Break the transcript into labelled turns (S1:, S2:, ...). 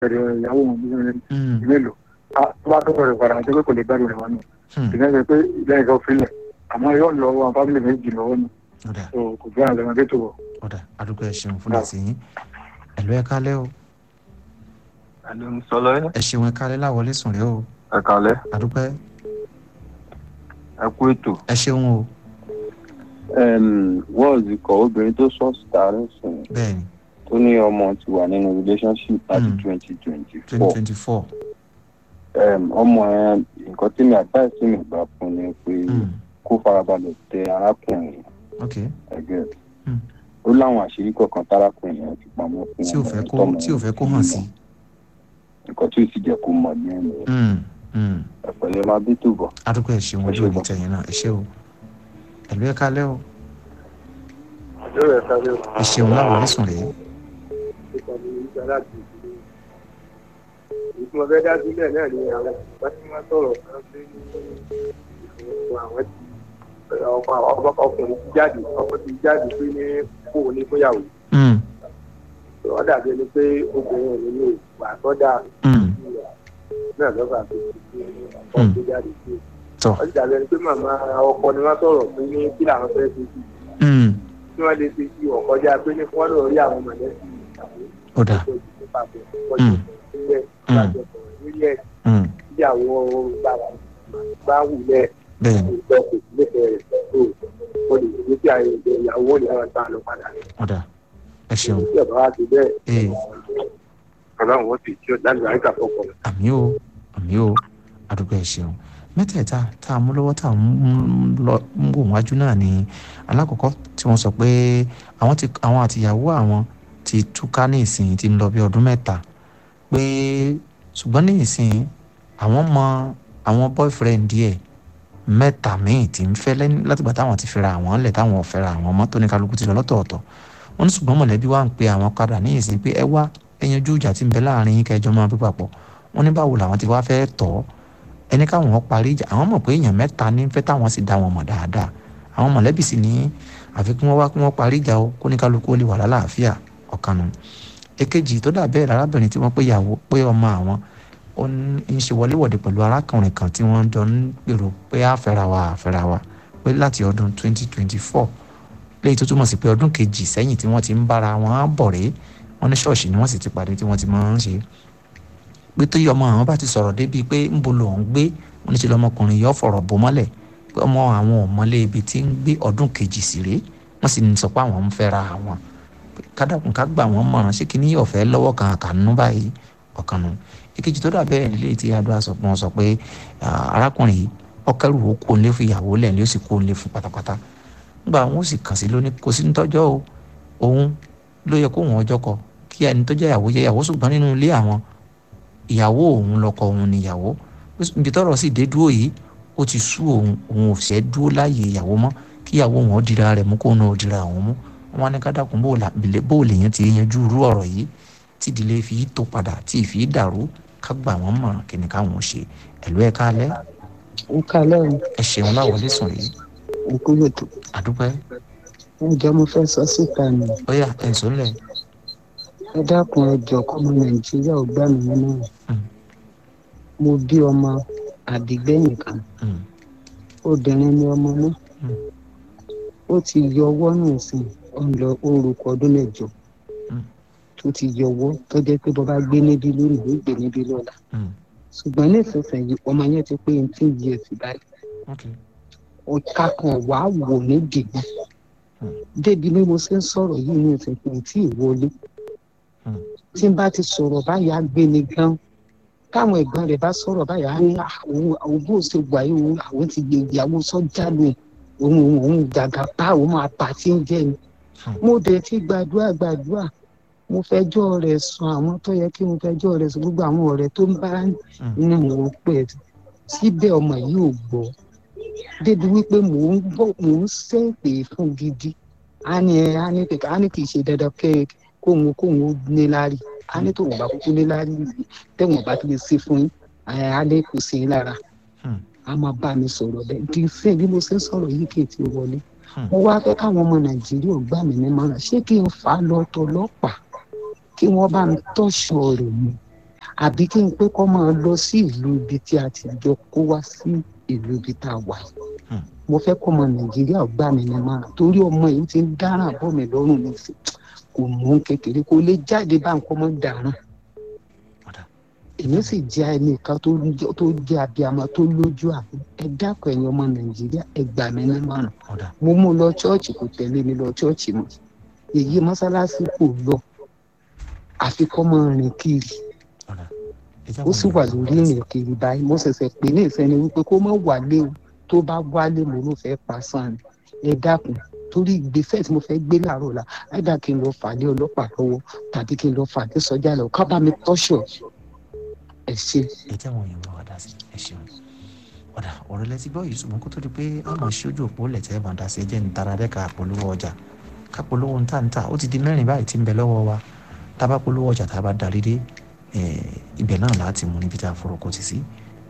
S1: ẹ̀rẹ̀ ìyàwó wọn bí wọn
S2: Mm.
S1: mélòó tó bá tó bẹ̀rẹ̀ padà àti pé kò lè gbádùn rẹ̀ wọn nù
S2: Hmm.
S1: ìgbà yẹn pé lẹ́yìn kan filẹ̀ àmọ́ yóò lọ wọn fámìlì méjì lọ́wọ́ nù
S2: ọ̀dà
S1: so kò gbé àlẹ́ wọn dé tó wọ̀.
S2: ọ̀dà àdúgbò ẹ̀ ṣeun fún ẹ̀sìn yín ẹ̀lú ẹ̀ kálẹ̀ o
S3: Àlọ́ ń sọ lọ́yẹ́.
S2: ẹ̀ ṣeun ẹ̀ kálẹ̀ láwọlé sùn rẹ̀ o
S3: Ẹ kàlẹ́,
S2: àdúgbò
S3: ẹ kú ètò.
S2: ẹ̀ ṣeun o
S3: wọ́ọ̀sì kọ̀ obìnrin tó sọ sítárì sùn
S2: bẹ́ẹ̀ ni
S3: tó ní ọmọ ti wà nínú relationship láti
S2: Mm.
S3: twenty twenty
S2: twenty
S3: four.
S2: twenty four
S3: ọmọ ẹ nǹkan tí mi advice mi gbà fún ni pé kó farabalẹ̀ tẹ arákùnrin
S2: ok
S3: ẹgbẹ́
S2: Mm.
S3: ó láwọn àṣírí kọ̀ọ̀kan tárákùnrin yẹn ti pamọ́ fún
S2: tí ò
S3: ọmọ
S2: fẹ́
S3: yẹn
S2: kó
S3: tọ́mọ
S2: tí ò
S3: yẹn
S2: fẹ́ kó
S3: fi
S2: hàn
S3: mọ̀.
S2: sí
S3: nǹkan tí ò sì jẹ́ kó mọ̀ ní ẹnu
S2: Mm. Mm.
S3: ẹ̀pẹ̀lẹ́ máa bí tó bọ̀.
S2: àdúgbò ẹ̀ ṣeun ojú òní tẹ̀yìn náà ẹ̀ ṣe o ẹ̀lú ẹ̀ kálẹ̀ o
S1: ọjọ́ rẹ̀ sáré o
S2: ẹ̀ ṣeun láwọlé sùn rẹ̀
S1: ìkànnì ìgbà láti ìdílé ìtumọ̀ fẹ́ dá sílẹ̀ náà ni àwọn ìgbà tí wọ́n sọ̀rọ̀ kan pé ní ìfowópamọ́ àwọn ti ọkọ ọkọ ọkùnrin ti jáde ọkọ ti jáde pé ní kó o ní fúnyàwó
S2: Mm.
S1: wọ́n dàbí ẹni pé obìnrin òun ní ìwà tọ́jà
S2: Mm.
S1: náà lọ́ba tó ti fi ọkọ
S2: Mm.
S1: tó jáde sí
S2: tọ́
S1: wọ́n ti dàbí ẹni pé màmá ọkọ ni wọ́n sọ̀rọ̀ pé ní kí làwọn fẹ́ ṣe sí
S2: Mm.
S1: kí wọ́n lè ṣe sí ọ̀kọ́jà pé ní kí wọ́n lọ rí àwọn mọ̀lẹ́bí ìyàwó
S2: ọ̀dà
S1: tó ti papọ̀
S2: Mm.
S1: nílẹ̀
S2: Mm.
S1: lájọpọ̀ nílẹ̀
S2: Mm.
S1: ìyàwó bàbá bá wulẹ̀
S2: bẹ́ẹ̀ ni
S1: ìjọ kò sí nífẹ̀ẹ́ rẹ̀ tó o lè gbé sí àyè ìyàwó ní àwọn tá a lọ padà rẹ̀.
S2: ọ̀dà ẹ̀ ṣeun
S1: tí ọ̀bá wa ti bẹ́ẹ̀
S2: ee
S1: ọlọ́run ó sì tí ó dájú àyíká fọ́pọ̀ rẹ̀.
S2: àmì o àmì o àdúgbò ẹ̀ ṣeun mẹ́tẹ̀ẹ̀ta tá a mú lọ́wọ́ tá a mú lọ ń wò wájú náà ni alákọ̀ọ́kọ́ tí wọ́n sọ pé àwọn ti àwọn àtìyàwó àwọn ti túká ní ìsìn ti ń lọ bí ọdún mẹ́ta pé ṣùgbọ́n ní ìsìn àwọn mọ àwọn boyfriend díẹ̀ mẹ́ta míì tí ń fẹ́ lẹ́ni látìgbà táwọn ti fẹ́ra àwọn lẹ̀ táwọn ò fẹ́ra àwọn mọ́ tó ní kálukú ti lọ lọ́tọ̀ọ̀tọ̀ wọ́n ní ṣùgbọ́n mọ̀lẹ́bí wa ń pe àwọn padà ní ìsìn pé ẹ wá ẹ yanjú ìjà tí ń bẹ láàrin yín kẹjọ máa bí papọ̀ wọ́n ní báwo làwọn ti wá fẹ́ tọ́ ẹni káwọn parí ìjà àwọn mọ̀ pé èèyàn mẹ́ta ní fẹ́ táwọn sì dá wọn mọ̀ dáadáa àwọn mọ̀lẹ́bí sì ní àfi kí wọ́n wá kí wọ́n parí ìjà o kó ní kálukú ó lè wà lálàáfíà ọ̀kan nù èkejì tó dà bẹ́ẹ̀ lárábìnrin tí wọ́n pé ìyàwó pé ọmọ àwọn ó ń ṣe wọléwọ̀de pẹ̀lú arákùnrin kan tí wọ́n jọ ń gbèrò pé àfẹ́ra wa àfẹ́ra wa pé láti ọdún 2024 léyìí tó túmọ̀ sí pé ọdún kejì sẹ́yìn tí wọ́n ti ń bára wọn bọ̀ rèé wọ́n ní ṣọ́ọ̀ṣì ni wọ́n sì ti pàdé tí wọ́n ti máa ń ṣe pé tó yẹ ọmọ àwọn bá ti sọ̀rọ̀ débi pé ń bo lòun gbé wọ́n ní ṣe lọ́mọkùnrin yọ fọ̀rọ̀ bò mọ́lẹ̀ pé ọmọ àwọn ò mọ́lé ibi tí ń gbé ọdún kejì sí rèé wọ́n sì ń sọ pé àwọn ń fẹ́ra àwọn kádàkùn ká gbà wọ́n mọ̀ràn ṣé kí ní ọ̀fẹ́ lọ́wọ́ kan àkànnú báyìí ọ̀kan nù èkejì tó dà bẹ́ẹ̀ nílé tí adúlá sọ pé wọ́n sọ pé arákùnrin yìí ọkẹ́rù ó kó lé fún ìyàwó lẹ̀ ní ó sì kó lé fún pátápátá nígbà wọn ó sì kàn sí lónìí kò sí nítọ́jọ́ o òun ló yẹ kó wọn ọjọ́ kọ kí ẹni tó jẹ́ ìyàwó jẹ́ ìyàwó ṣùgbọ́n nínú ilé àwọn ìyàwó òun lọkọ òun níyàwó ibi tọ́rọ̀ sì dé dúró yìí ó ti sú òun òun ò fẹ́ dúró láàyè ìyàwó mọ́ kí ìyàwó òun ó dira rẹ̀ mú kó òun ó dira òun mú wọn ní kádàkùn bó lè yẹn ti yanjú irú ọ̀rọ̀ yìí tí ìdílé fi tó padà tí ì fi dàrú ká gbà wọ́n mọ̀ràn kí ni káwọn ṣe ẹ̀lú ẹ̀ kálẹ̀
S4: ó kálẹ̀ o
S2: ẹ ṣeun láwọlé sùn yìí
S4: òkú lòtò
S2: àdúpẹ́
S4: ǹjẹ́ mo fẹ́ sọ síta ni
S2: ó yà ẹ̀ ń sọ́lẹ̀
S4: ẹ dákun ẹ jọ kọ́mọ nàìjíríà ò gbà mí nínú rẹ̀ mo bí ọmọ àdìgbẹ́yìn kan obìnrin ni ọmọ náà ó ti yọ ọwọ́ náà sìn ó ń lọ orúkọ ọdún mẹ́jọ tó ti yọ ọwọ́ tó jẹ́ pé bọ́ bá gbé níbí lónìí ló gbé níbí lọ́la ṣùgbọ́n nísinsìnyí ọmọ yẹn ti pé eighteen years báyìí ọ̀ka kan wà á wò ní dìbò débi bí mo ṣe ń sọ̀rọ̀ yìí ní ìsìnkú tí ì wọlé tí n bá ti sọ̀rọ̀ báyà gbé ni gan táwọn ẹ̀gbọ́n rẹ̀ bá sọ̀rọ̀ báyà á ní àwọn bó ṣe wà yìí àwọn ti gbé ìyàwó sọ́jà lù òun òun òun gàgà pa òun máa pa tí ń jẹ́ ni mo dẹ̀ ti gbàdúrà gbàdúrà mo fẹjọ́ rẹ̀ sùn àwọn tó yẹ kí mo fẹjọ́ rẹ̀ sùn gbogbo àwọn ọ̀rẹ́ tó ń bá ní mo pẹ̀ síbẹ̀ ọmọ yìí ò gbọ́ débi wípé mò ń bọ̀ mò ń ṣèpè fún gidi a ní ẹ a ní kẹkẹ a ní kì í ṣe dandan kẹ kóhun kóhun ó ní lárí a ní tòun bá kúkú ní lárí tẹ̀wọ̀n bá ti lè ṣe fún yín a ní kò sí lára a máa bá mi sọ̀rọ̀ bẹ́ẹ̀ di sẹ́yìn bí mo ṣe ń sọ̀rọ̀ yìí kì í ti wọlé mo wá fẹ́ káwọn ọmọ nàìjíríà gbà mí ní mọ́ràn ṣé kí n fà á lọ tọlọ́pàá kí wọ́n bá mi tọ́ṣọ rẹ̀ mi àbí kí n pé kó máa lọ sí ìlú ibi tí a ti jọ kó wá sí ìlú ibi tá a wà yìí mo fẹ́ kọ́ ọmọ nàìjíríà gbà mí ní máa torí ọmọ yìí ti ń dáràn bọ́ mi lọ́rùn ní sí kò mú kékeré kó lè jáde bá nǹkan mọ́ dáràn èmi sì jẹ́ ẹnìkan tó jẹ́ abiyamọ tó lójú àbí ẹ dákọ̀ ẹ̀yin ọmọ nàìjíríà ẹ gbà mí ní márùn mo mú lọ chọ́ọ̀chì kò tẹ̀lé mi lọ chọ́ọ̀chì mọ́ èyí mọ́sálásí kò lọ àfi kọ́ mọ́ rìn kiri ó sì wà lórí ìrìn kiri báyìí mo ṣẹ̀ṣẹ̀ pè ní ìfẹ́ni wípé kó má wálé o tó bá wálé mo ló fẹ́ pa sàn ẹ dákun torí ìgbésẹ̀ tí mo fẹ́ gbé láàárọ̀ la ẹ̀dá kí n lọ fàdé ọlọ́pàá lọ́wọ́ tàbí kí n lọ fàdé sọ́jà lọ ká bá mi tọ́ṣọ̀ ẹ ṣe.
S2: ẹ jẹ́ àwọn èèyàn wa dá sí ẹ ṣeun ọ̀dà ọ̀rọ̀ lẹ́tí gbọ́ yìí ṣùgbọ́n kó tó di pé ọmọ ṣojú òpó lẹ̀tẹ̀ máa dá sí ẹ jẹ́ ní tara rẹ̀ ká polówó ọjà ká polówó ń tà ń tà ó ti di mẹ́rin báyìí tí ń bẹ lọ́wọ́ wa tá a bá polówó ọjà tá a bá darí dé ibẹ̀ náà láti mú níbi tá a forúkọ ti sí